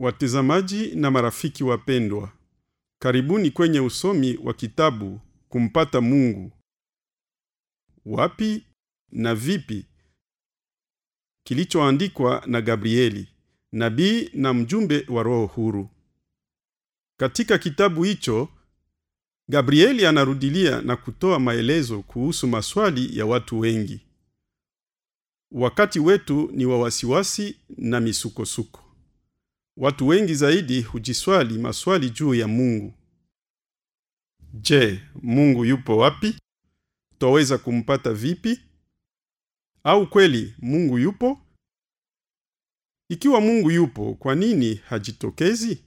Watazamaji na marafiki wapendwa, karibuni kwenye usomi wa kitabu Kumpata Mungu. Wapi na vipi, kilichoandikwa na Gabrieli, nabii na mjumbe wa Roho huru. Katika kitabu hicho, Gabrieli anarudilia na kutoa maelezo kuhusu maswali ya watu wengi. Wakati wetu ni wa wasiwasi na misukosuko. Watu wengi zaidi hujiswali maswali juu ya Mungu. Je, Mungu yupo wapi? Twaweza kumpata vipi? Au kweli Mungu yupo? Ikiwa Mungu yupo, kwa nini hajitokezi?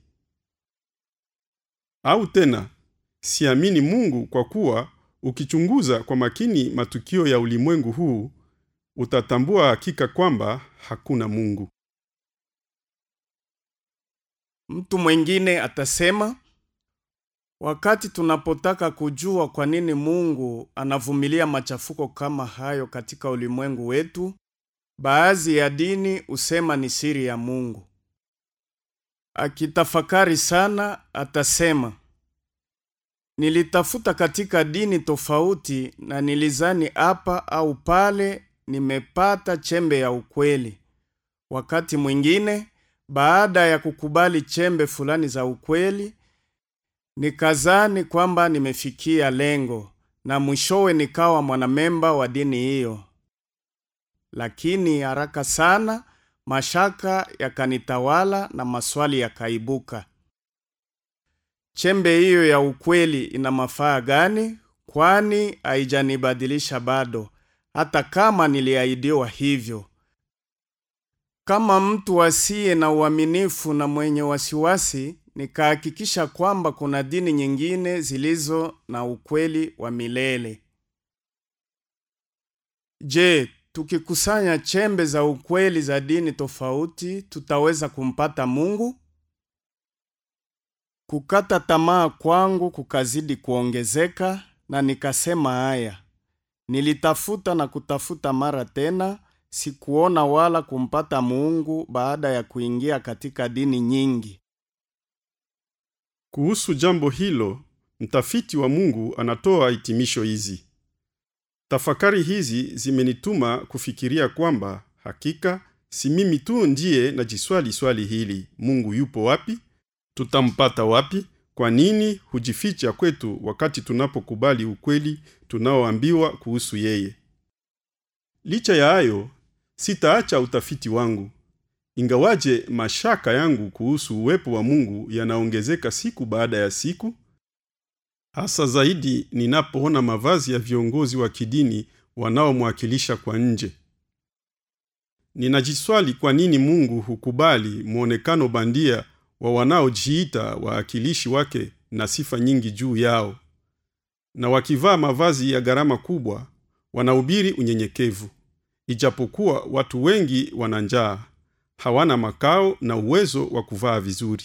Au tena, siamini Mungu kwa kuwa ukichunguza kwa makini matukio ya ulimwengu huu utatambua hakika kwamba hakuna Mungu. Mtu mwingine atasema, wakati tunapotaka kujua kwa nini Mungu anavumilia machafuko kama hayo katika ulimwengu wetu, baadhi ya dini husema ni siri ya Mungu. Akitafakari sana, atasema, nilitafuta katika dini tofauti na nilizani hapa au pale nimepata chembe ya ukweli. Wakati mwingine baada ya kukubali chembe fulani za ukweli, nikazani kwamba nimefikia lengo na mwishowe nikawa mwanamemba wa dini hiyo. Lakini haraka sana mashaka yakanitawala na maswali yakaibuka. Chembe hiyo ya ukweli ina mafaa gani? Kwani haijanibadilisha bado, hata kama niliahidiwa hivyo. Kama mtu asiye na uaminifu na mwenye wasiwasi, nikahakikisha kwamba kuna dini nyingine zilizo na ukweli wa milele. Je, tukikusanya chembe za ukweli za dini tofauti, tutaweza kumpata Mungu? Kukata tamaa kwangu kukazidi kuongezeka na nikasema haya. Nilitafuta na kutafuta mara tena, sikuona wala kumpata Mungu baada ya kuingia katika dini nyingi. Kuhusu jambo hilo, mtafiti wa Mungu anatoa hitimisho hizi. Tafakari hizi zimenituma kufikiria kwamba hakika si mimi tu ndiye najiswali swali hili: Mungu yupo wapi? Tutampata wapi? Kwa nini hujificha kwetu wakati tunapokubali ukweli tunaoambiwa kuhusu yeye? Licha ya hayo, sitaacha utafiti wangu. Ingawaje mashaka yangu kuhusu uwepo wa Mungu yanaongezeka siku baada ya siku, hasa zaidi ninapoona mavazi ya viongozi wa kidini wanaomwakilisha kwa nje. Ninajiswali kwa nini Mungu hukubali mwonekano bandia wa wanaojiita waakilishi wake na sifa nyingi juu yao, na wakivaa mavazi ya gharama kubwa wanahubiri unyenyekevu, ijapokuwa watu wengi wana njaa, hawana makao na uwezo wa kuvaa vizuri.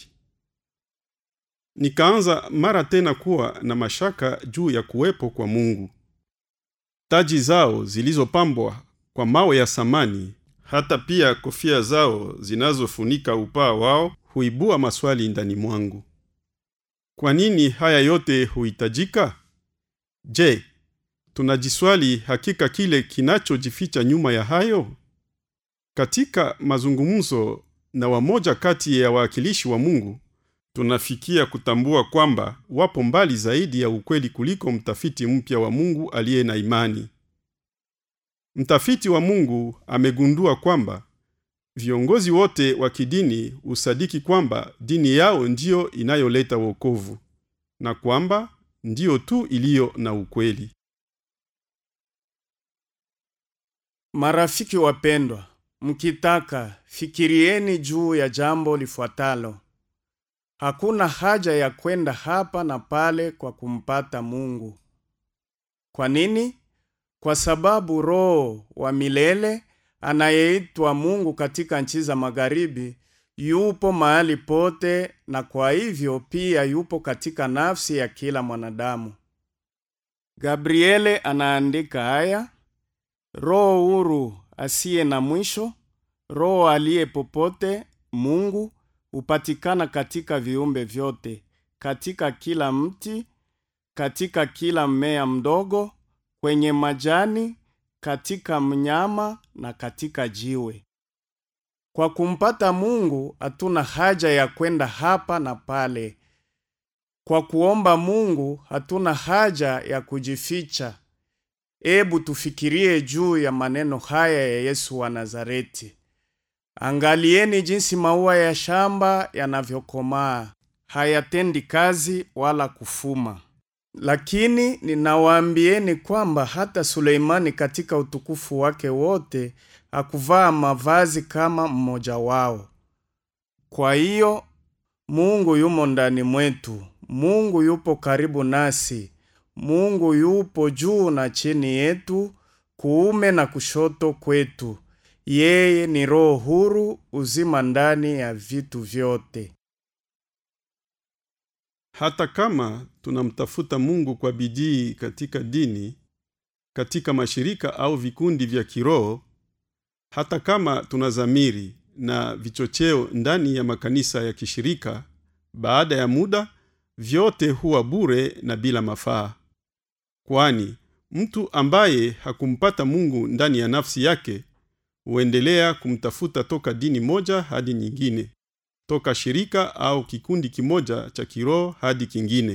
Nikaanza mara tena kuwa na mashaka juu ya kuwepo kwa Mungu. Taji zao zilizopambwa kwa mawe ya samani, hata pia kofia zao zinazofunika upaa wao huibua maswali ndani mwangu. Kwa nini haya yote huhitajika? Je, tunajiswali hakika kile kinachojificha nyuma ya hayo? Katika mazungumzo na wamoja kati ya wawakilishi wa Mungu, tunafikia kutambua kwamba wapo mbali zaidi ya ukweli kuliko mtafiti mpya wa Mungu aliye na imani. Mtafiti wa Mungu amegundua kwamba viongozi wote wa kidini husadiki kwamba dini yao ndiyo inayoleta wokovu na kwamba ndiyo tu iliyo na ukweli. Marafiki wapendwa, mkitaka fikirieni juu ya jambo lifuatalo. Hakuna haja ya kwenda hapa na pale kwa kumpata Mungu. Kwa nini? Kwa sababu Roho wa milele anayeitwa Mungu katika nchi za magharibi yupo mahali pote, na kwa hivyo pia yupo katika nafsi ya kila mwanadamu. Gabriele anaandika haya: Roho huru asiye na mwisho, Roho aliye popote, Mungu hupatikana katika viumbe vyote, katika kila mti, katika kila mmea mdogo, kwenye majani, katika mnyama na katika jiwe. Kwa kumpata Mungu hatuna haja ya kwenda hapa na pale. Kwa kuomba Mungu hatuna haja ya kujificha. Ebu tufikirie juu ya maneno haya ya Yesu wa Nazareti. Angalieni jinsi maua ya shamba yanavyokomaa, hayatendi kazi wala kufuma. Lakini ninawaambieni kwamba hata Suleimani katika utukufu wake wote hakuvaa mavazi kama mmoja wao. Kwa hiyo Mungu yumo ndani mwetu, Mungu yupo karibu nasi, Mungu yupo juu na chini yetu, kuume na kushoto kwetu. Yeye ni roho huru, uzima ndani ya vitu vyote. Hata kama tunamtafuta Mungu kwa bidii katika dini, katika mashirika au vikundi vya kiroho, hata kama tuna dhamiri na vichocheo ndani ya makanisa ya kishirika, baada ya muda vyote huwa bure na bila mafaa. Kwani mtu ambaye hakumpata Mungu ndani ya nafsi yake huendelea kumtafuta toka dini moja hadi nyingine, toka shirika au kikundi kimoja cha kiroho hadi kingine.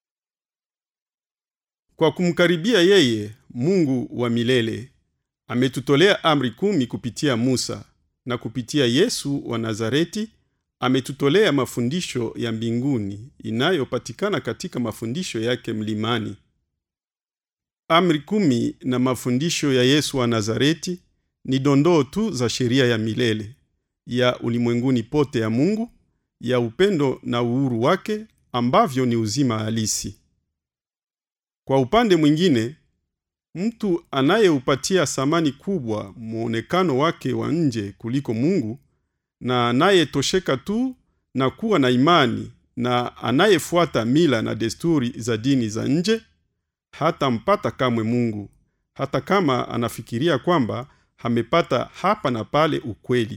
Kwa kumkaribia yeye, Mungu wa milele ametutolea amri kumi kupitia Musa, na kupitia Yesu wa Nazareti ametutolea mafundisho ya mbinguni inayopatikana katika mafundisho yake mlimani. Amri kumi na mafundisho ya Yesu wa Nazareti ni dondoo tu za sheria ya milele ya ulimwenguni pote ya Mungu, ya upendo na uhuru wake ambavyo ni uzima halisi. Kwa upande mwingine, mtu anayeupatia thamani kubwa muonekano wake wa nje kuliko Mungu na anayetosheka tu na kuwa na imani na anayefuata mila na desturi za dini za nje hatampata kamwe Mungu, hata kama anafikiria kwamba amepata hapa na pale ukweli.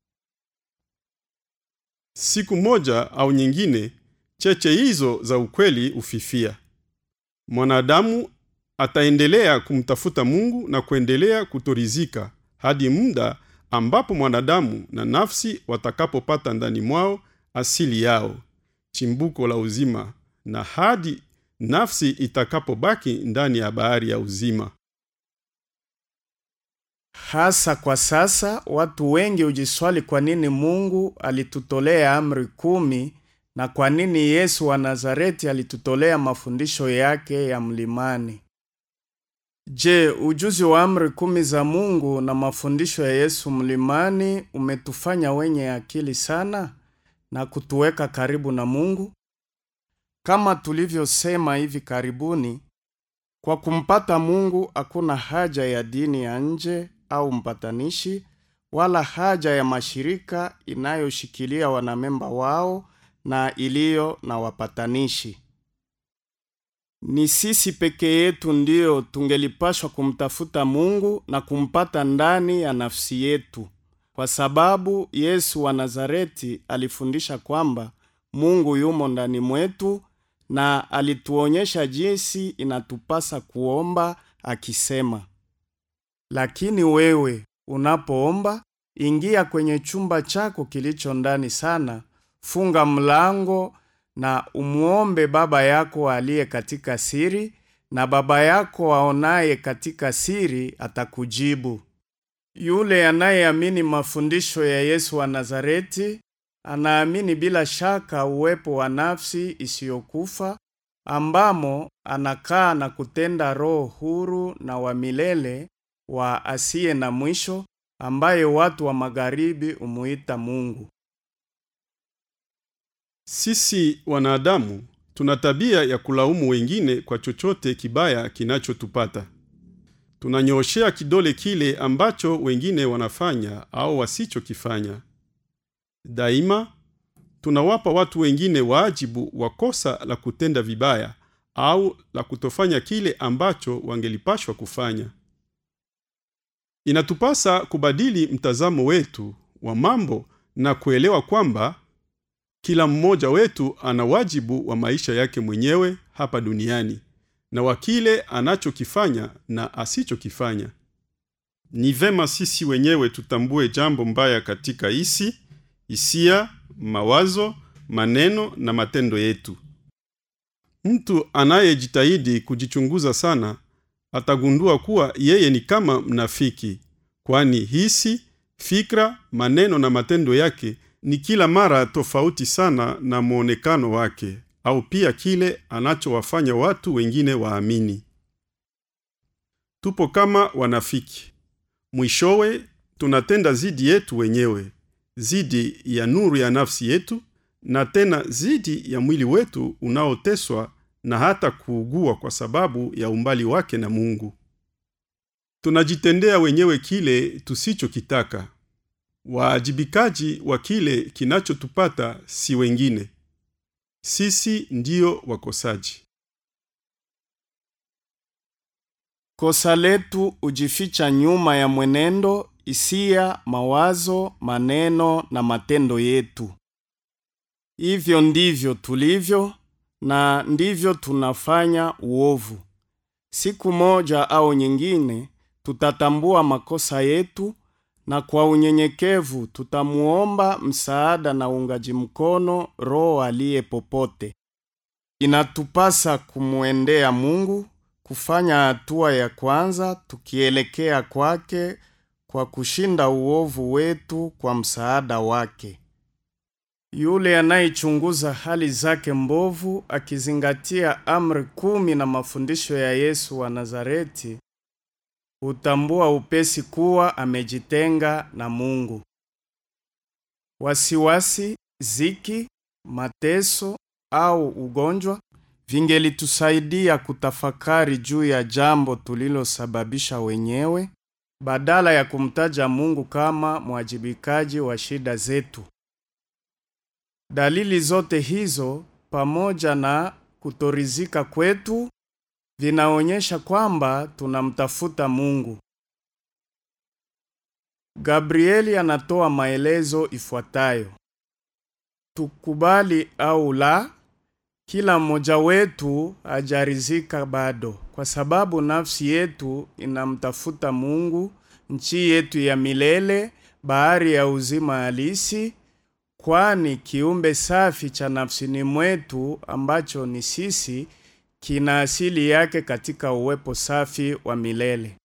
Siku moja au nyingine, cheche hizo za ukweli ufifia. Mwanadamu ataendelea kumtafuta Mungu na kuendelea kutorizika hadi muda ambapo mwanadamu na nafsi watakapopata ndani mwao asili yao, chimbuko la uzima, na hadi nafsi itakapobaki ndani ya bahari ya uzima. Hasa kwa sasa watu wengi hujiswali kwa nini Mungu alitutolea amri kumi na kwa nini Yesu wa Nazareti alitutolea mafundisho yake ya mlimani. Je, ujuzi wa amri kumi za Mungu na mafundisho ya Yesu mlimani umetufanya wenye akili sana na kutuweka karibu na Mungu? Kama tulivyosema hivi karibuni, kwa kumpata Mungu hakuna haja ya dini ya nje au mpatanishi wala haja ya mashirika inayoshikilia wanamemba wao na iliyo na wapatanishi. Ni sisi peke yetu ndiyo tungelipashwa kumtafuta Mungu na kumpata ndani ya nafsi yetu, kwa sababu Yesu wa Nazareti alifundisha kwamba Mungu yumo ndani mwetu na alituonyesha jinsi inatupasa kuomba akisema, lakini wewe unapoomba, ingia kwenye chumba chako kilicho ndani sana, funga mlango na umwombe Baba yako aliye katika siri, na Baba yako aonaye katika siri atakujibu. Yule anayeamini mafundisho ya Yesu wa Nazareti anaamini bila shaka uwepo wa nafsi isiyokufa ambamo anakaa na kutenda roho huru na wa milele wa asiye na mwisho ambaye watu wa magharibi humuita Mungu. Sisi wanadamu tuna tabia ya kulaumu wengine kwa chochote kibaya kinachotupata. Tunanyooshea kidole kile ambacho wengine wanafanya au wasichokifanya. Daima tunawapa watu wengine wajibu wa kosa la kutenda vibaya au la kutofanya kile ambacho wangelipashwa kufanya. Inatupasa kubadili mtazamo wetu wa mambo na kuelewa kwamba Kila mmoja wetu ana wajibu wa maisha yake mwenyewe hapa duniani na wa kile anachokifanya na asichokifanya. Ni vema sisi wenyewe tutambue jambo mbaya katika hisi, hisia, mawazo, maneno na matendo yetu. Mtu anayejitahidi kujichunguza sana atagundua kuwa yeye ni kama mnafiki, kwani hisi, fikra, maneno na matendo yake ni kila mara tofauti sana na mwonekano wake au pia kile anachowafanya watu wengine waamini. Tupo kama wanafiki. Mwishowe tunatenda zidi yetu wenyewe, zidi ya nuru ya nafsi yetu, na tena zidi ya mwili wetu unaoteswa na hata kuugua kwa sababu ya umbali wake na Mungu. Tunajitendea wenyewe kile tusichokitaka. Waajibikaji wa kile kinachotupata si wengine, sisi ndiyo wakosaji. Kosa letu hujificha nyuma ya mwenendo, hisia, mawazo, maneno na matendo yetu. Hivyo ndivyo tulivyo na ndivyo tunafanya uovu. Siku moja au nyingine tutatambua makosa yetu na kwa unyenyekevu tutamuomba msaada na uungaji mkono Roho aliye popote. Inatupasa kumwendea Mungu, kufanya hatua ya kwanza tukielekea kwake kwa kushinda uovu wetu kwa msaada wake. Yule anayechunguza hali zake mbovu akizingatia amri kumi na mafundisho ya Yesu wa Nazareti hutambua upesi kuwa amejitenga na Mungu. Wasiwasi, ziki, mateso au ugonjwa vingelitusaidia kutafakari juu ya jambo tulilosababisha wenyewe badala ya kumtaja Mungu kama mwajibikaji wa shida zetu. Dalili zote hizo pamoja na kutorizika kwetu vinaonyesha kwamba tunamtafuta Mungu. Gabrieli anatoa maelezo ifuatayo: tukubali au la, kila mmoja wetu hajarizika bado, kwa sababu nafsi yetu inamtafuta Mungu, nchi yetu ya milele, bahari ya uzima halisi, kwani kiumbe safi cha nafsini mwetu ambacho ni sisi kina asili yake katika uwepo safi wa milele.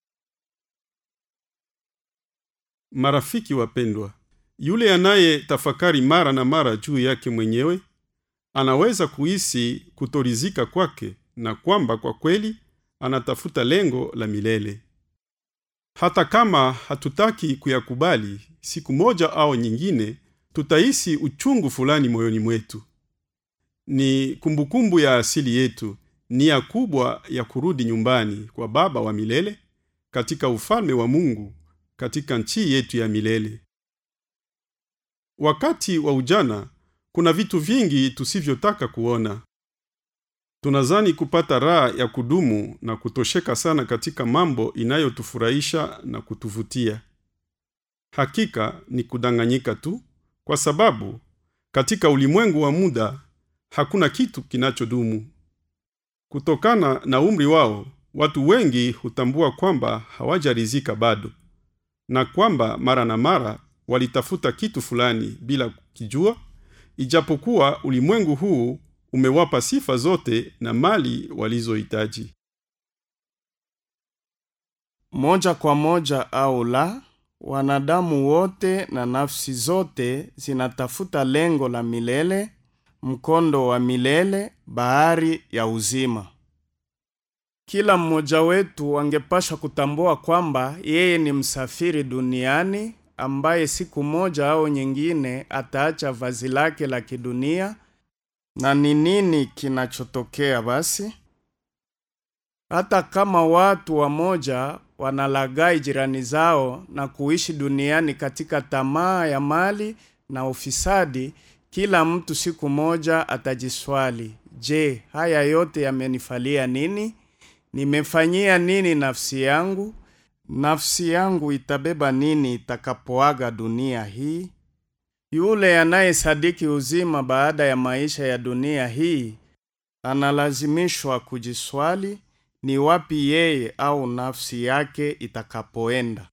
Marafiki wapendwa, yule anaye tafakari mara na mara juu yake mwenyewe anaweza kuhisi kutorizika kwake na kwamba kwa kweli anatafuta lengo la milele. Hata kama hatutaki kuyakubali, siku moja au nyingine tutahisi uchungu fulani moyoni mwetu. Ni kumbukumbu ya asili yetu, nia kubwa ya kurudi nyumbani kwa Baba wa milele katika ufalme wa Mungu katika nchi yetu ya milele. Wakati wa ujana kuna vitu vingi tusivyotaka kuona. Tunazani kupata raha ya kudumu na kutosheka sana katika mambo inayotufurahisha na kutuvutia. Hakika ni kudanganyika tu, kwa sababu katika ulimwengu wa muda hakuna kitu kinachodumu. Kutokana na umri wao, watu wengi hutambua kwamba hawajarizika bado na kwamba mara na mara walitafuta kitu fulani bila kukijua, ijapokuwa ulimwengu huu umewapa sifa zote na mali walizohitaji. Moja kwa moja au la, wanadamu wote na nafsi zote zinatafuta lengo la milele, mkondo wa milele, bahari ya uzima. Kila mmoja wetu angepasha kutambua kwamba yeye ni msafiri duniani ambaye siku moja au nyingine ataacha vazi lake la kidunia. Na ni nini kinachotokea basi? Hata kama watu wamoja wanalaghai jirani zao na kuishi duniani katika tamaa ya mali na ufisadi, kila mtu siku moja atajiswali, je, haya yote yamenifalia nini? Nimefanyia nini nafsi yangu? Nafsi yangu itabeba nini itakapoaga dunia hii? Yule anayesadiki uzima baada ya maisha ya dunia hii analazimishwa kujiswali ni wapi yeye au nafsi yake itakapoenda.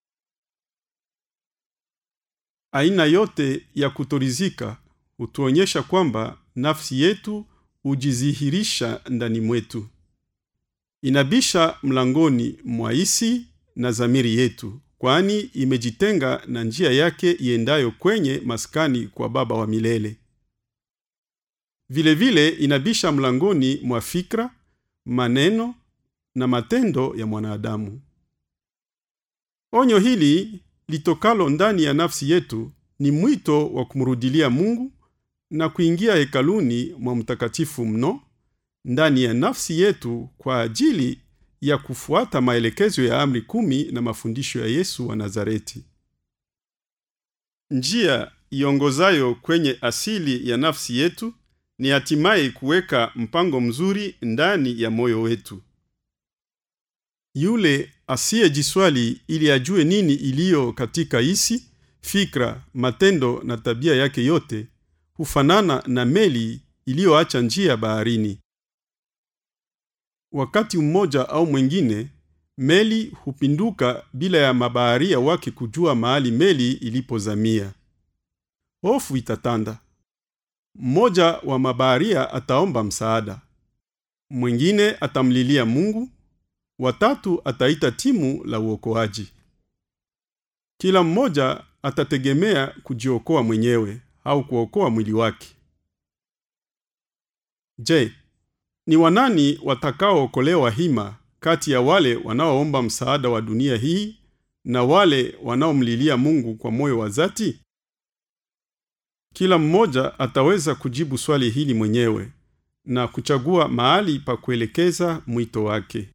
Aina yote ya kutorizika hutuonyesha kwamba nafsi yetu hujidhihirisha ndani mwetu. Inabisha mlangoni mwa hisi na zamiri yetu, kwani imejitenga na njia yake iendayo kwenye maskani kwa Baba wa milele. Vilevile vile inabisha mlangoni mwa fikra, maneno na matendo ya mwanadamu. Onyo hili litokalo ndani ya nafsi yetu ni mwito wa kumrudilia Mungu na kuingia hekaluni mwa mtakatifu mno ndani ya nafsi yetu kwa ajili ya kufuata maelekezo ya amri kumi na mafundisho ya Yesu wa Nazareti. Njia iongozayo kwenye asili ya nafsi yetu ni hatimaye kuweka mpango mzuri ndani ya moyo wetu. Yule asiyejiswali ili ajue nini iliyo katika hisi, fikra, matendo na tabia yake yote hufanana na meli iliyoacha njia baharini. Wakati mmoja au mwingine, meli hupinduka bila ya mabaharia wake kujua mahali meli ilipozamia. Hofu itatanda. Mmoja wa mabaharia ataomba msaada, mwingine atamlilia Mungu, watatu ataita timu la uokoaji. Kila mmoja atategemea kujiokoa mwenyewe au kuokoa mwili wake. Je, ni wanani watakaookolewa hima kati ya wale wanaoomba msaada wa dunia hii na wale wanaomlilia Mungu kwa moyo wa dhati? Kila mmoja ataweza kujibu swali hili mwenyewe na kuchagua mahali pa kuelekeza mwito wake.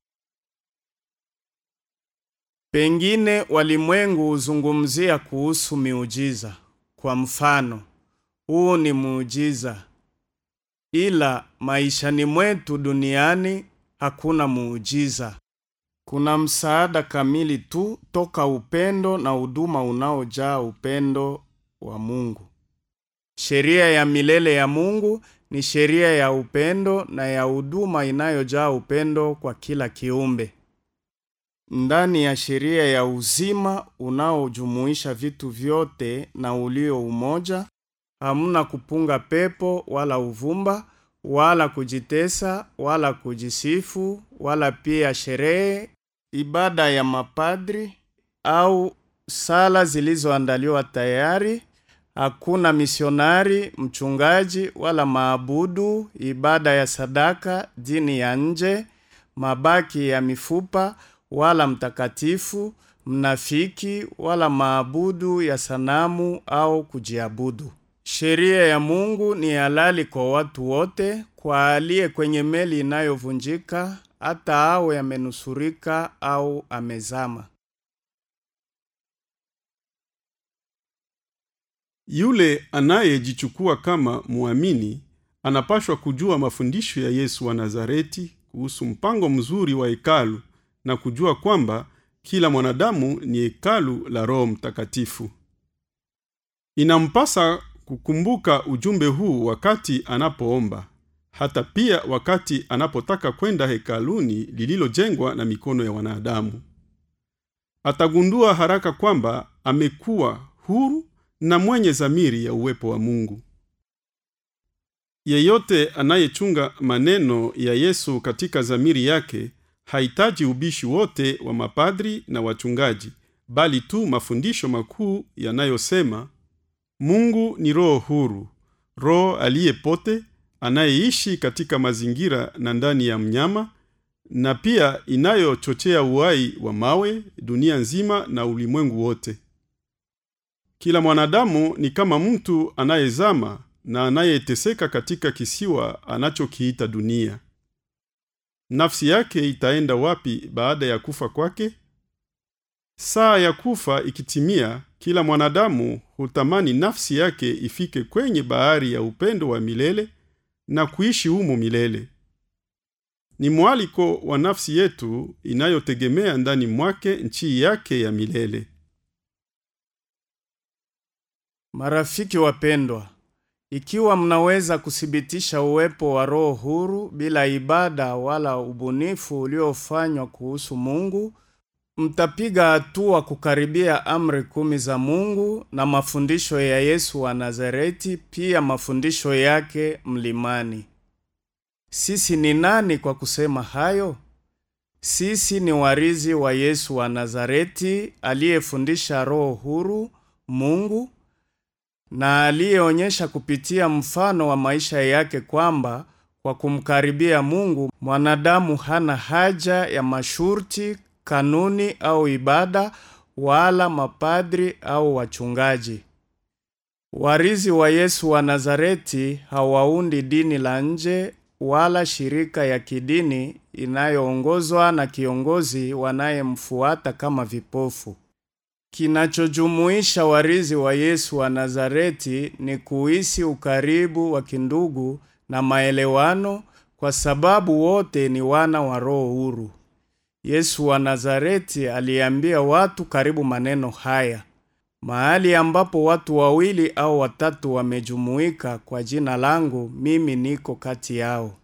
Pengine walimwengu huzungumzia kuhusu miujiza. Kwa mfano, huu ni muujiza, ila maishani mwetu duniani hakuna muujiza. Kuna msaada kamili tu toka upendo na huduma unaojaa upendo wa Mungu. Sheria ya milele ya Mungu ni sheria ya upendo na ya huduma inayojaa upendo kwa kila kiumbe. Ndani ya sheria ya uzima unaojumuisha vitu vyote na ulio umoja, hamuna kupunga pepo wala uvumba wala kujitesa wala kujisifu wala pia sherehe, ibada ya mapadri au sala zilizoandaliwa tayari. Hakuna misionari, mchungaji wala maabudu, ibada ya sadaka, dini ya nje, mabaki ya mifupa wala mtakatifu, mnafiki wala maabudu ya sanamu au kujiabudu. Sheria ya Mungu ni halali kwa watu wote, kwa aliye kwenye meli inayovunjika, hata awe amenusurika au amezama. Yule anayejichukua kama muamini anapashwa kujua mafundisho ya Yesu wa Nazareti kuhusu mpango mzuri wa hekalu na kujua kwamba kila mwanadamu ni hekalu la Roho Mtakatifu. Inampasa kukumbuka ujumbe huu wakati anapoomba, hata pia wakati anapotaka kwenda hekaluni lililojengwa na mikono ya wanadamu. Atagundua haraka kwamba amekuwa huru na mwenye zamiri ya uwepo wa Mungu. Yeyote anayechunga maneno ya Yesu katika zamiri yake hahitaji ubishi wote wa mapadri na wachungaji, bali tu mafundisho makuu yanayosema Mungu ni roho huru, roho aliye pote, anayeishi katika mazingira na ndani ya mnyama, na pia inayochochea uhai wa mawe, dunia nzima na ulimwengu wote. Kila mwanadamu ni kama mtu anayezama na anayeteseka katika kisiwa anachokiita dunia. Nafsi yake itaenda wapi baada ya kufa kwake? Saa ya kufa ikitimia, kila mwanadamu hutamani nafsi yake ifike kwenye bahari ya upendo wa milele na kuishi humo milele. Ni mwaliko wa nafsi yetu inayotegemea ndani mwake nchi yake ya milele. Marafiki wapendwa, ikiwa mnaweza kuthibitisha uwepo wa roho huru bila ibada wala ubunifu uliofanywa kuhusu Mungu, mtapiga hatua kukaribia amri kumi za Mungu na mafundisho ya Yesu wa Nazareti, pia mafundisho yake mlimani. Sisi ni nani kwa kusema hayo? Sisi ni warithi wa Yesu wa Nazareti aliyefundisha roho huru Mungu na aliyeonyesha kupitia mfano wa maisha yake kwamba kwa kumkaribia Mungu mwanadamu hana haja ya masharti, kanuni au ibada wala mapadri au wachungaji. Warithi wa Yesu wa Nazareti hawaundi dini la nje wala shirika ya kidini inayoongozwa na kiongozi wanayemfuata kama vipofu. Kinachojumuisha warithi wa Yesu wa Nazareti ni kuishi ukaribu wa kindugu na maelewano, kwa sababu wote ni wana wa roho huru. Yesu wa Nazareti aliambia watu karibu maneno haya: mahali ambapo watu wawili au watatu wamejumuika kwa jina langu, mimi niko kati yao.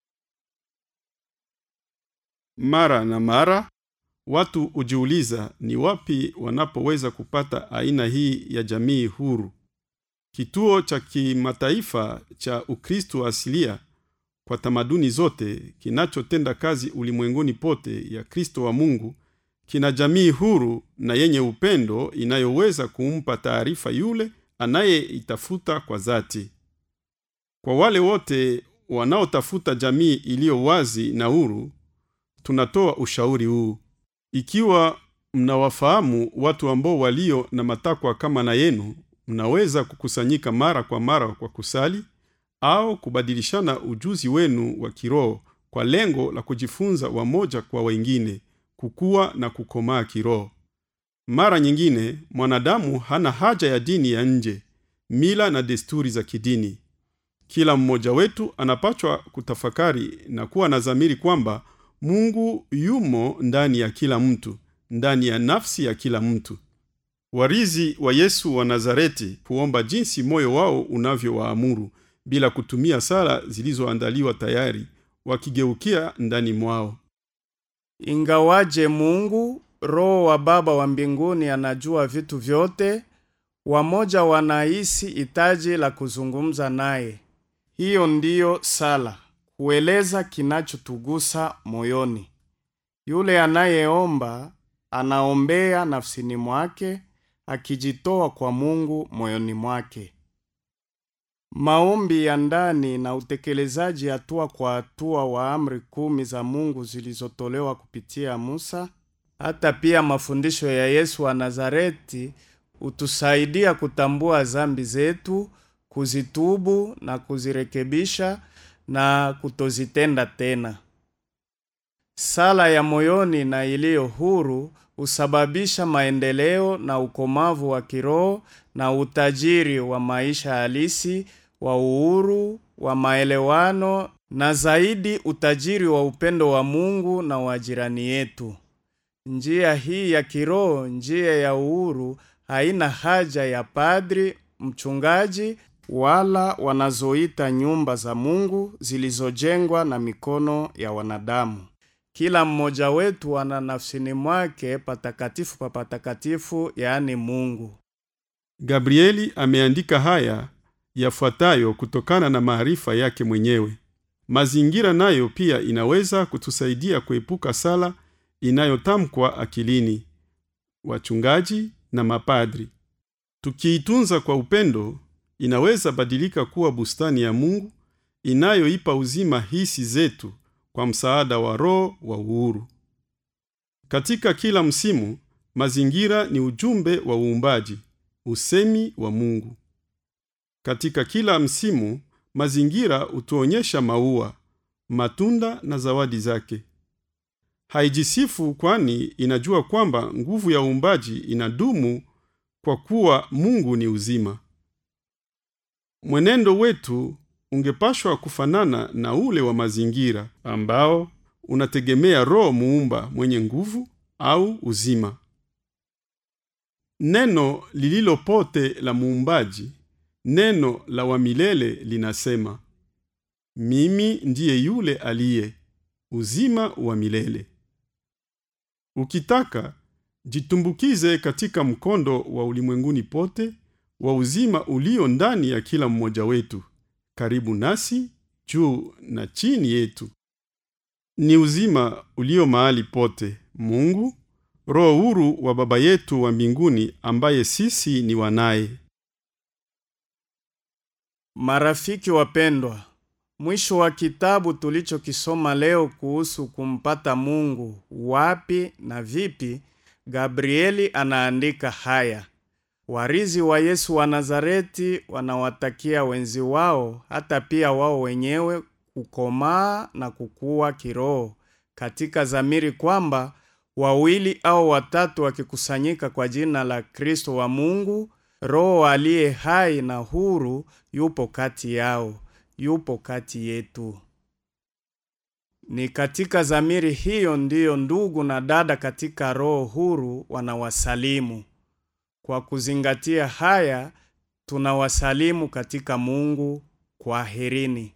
Mara na mara watu hujiuliza ni wapi wanapoweza kupata aina hii ya jamii huru. Kituo cha kimataifa cha Ukristo asilia kwa tamaduni zote kinachotenda kazi ulimwenguni pote ya Kristo wa Mungu kina jamii huru na yenye upendo inayoweza kumpa taarifa yule anayeitafuta kwa dhati. Kwa wale wote wanaotafuta jamii iliyo wazi na huru, tunatoa ushauri huu: ikiwa mnawafahamu watu ambao walio na matakwa kama na yenu, mnaweza kukusanyika mara kwa mara kwa kusali au kubadilishana ujuzi wenu wa kiroho kwa lengo la kujifunza wamoja kwa wengine, kukua na kukomaa kiroho. Mara nyingine mwanadamu hana haja ya dini ya nje, mila na desturi za kidini. Kila mmoja wetu anapachwa kutafakari na kuwa na dhamiri kwamba Mungu yumo ndani ya kila mtu, ndani ya nafsi ya kila mtu. Warithi wa Yesu wa Nazareti huomba jinsi moyo wao unavyowaamuru bila kutumia sala zilizoandaliwa tayari, wakigeukia ndani mwao. Ingawaje Mungu Roho wa Baba wa mbinguni anajua vitu vyote, wamoja wanahisi hitaji la kuzungumza naye. Hiyo ndiyo sala, kueleza kinachotugusa moyoni. Yule anayeomba anaombea nafsini mwake, akijitoa kwa Mungu moyoni mwake. Maombi ya ndani na utekelezaji hatua kwa hatua wa amri kumi za Mungu zilizotolewa kupitia Musa, hata pia mafundisho ya Yesu wa Nazareti hutusaidia kutambua dhambi zetu, kuzitubu na kuzirekebisha na kutozitenda tena. Sala ya moyoni na iliyo huru husababisha maendeleo na ukomavu wa kiroho na utajiri wa maisha halisi wa uhuru wa maelewano na zaidi utajiri wa upendo wa Mungu na wa jirani yetu. Njia hii ya kiroho, njia ya uhuru, haina haja ya padri, mchungaji wala wanazoita nyumba za Mungu zilizojengwa na mikono ya wanadamu. Kila mmoja wetu ana nafsini mwake patakatifu pa patakatifu, yaani Mungu. Gabrieli ameandika haya yafuatayo kutokana na maarifa yake mwenyewe. Mazingira nayo pia inaweza kutusaidia kuepuka sala inayotamkwa akilini, wachungaji na mapadri. Tukiitunza kwa upendo, inaweza badilika kuwa bustani ya Mungu inayoipa uzima hisi zetu kwa msaada wa Roho wa uhuru. Katika kila msimu, mazingira ni ujumbe wa uumbaji, usemi wa Mungu. Katika kila msimu, mazingira hutuonyesha maua, matunda na zawadi zake. Haijisifu kwani inajua kwamba nguvu ya uumbaji inadumu kwa kuwa Mungu ni uzima. Mwenendo wetu ungepashwa kufanana na ule wa mazingira ambao unategemea Roho muumba mwenye nguvu au uzima. Neno lililo pote la muumbaji, neno la wa milele linasema, mimi ndiye yule aliye uzima wa milele. Ukitaka jitumbukize katika mkondo wa ulimwenguni pote wa uzima ulio ndani ya kila mmoja wetu, karibu nasi, juu na chini yetu. Ni uzima ulio mahali pote, Mungu, roho huru wa Baba yetu wa mbinguni, ambaye sisi ni wanaye. Marafiki wapendwa, mwisho wa kitabu tulichokisoma leo kuhusu kumpata Mungu wapi na vipi, Gabrieli anaandika haya: warizi wa Yesu wa Nazareti wanawatakia wenzi wao, hata pia wao wenyewe, kukomaa na kukua kiroho katika dhamiri, kwamba wawili au watatu wakikusanyika kwa jina la Kristo wa Mungu, Roho aliye hai na huru yupo kati yao, yupo kati yetu. Ni katika dhamiri hiyo ndiyo ndugu na dada katika roho huru wanawasalimu. Kwa kuzingatia haya, tunawasalimu katika Mungu. Kwaherini.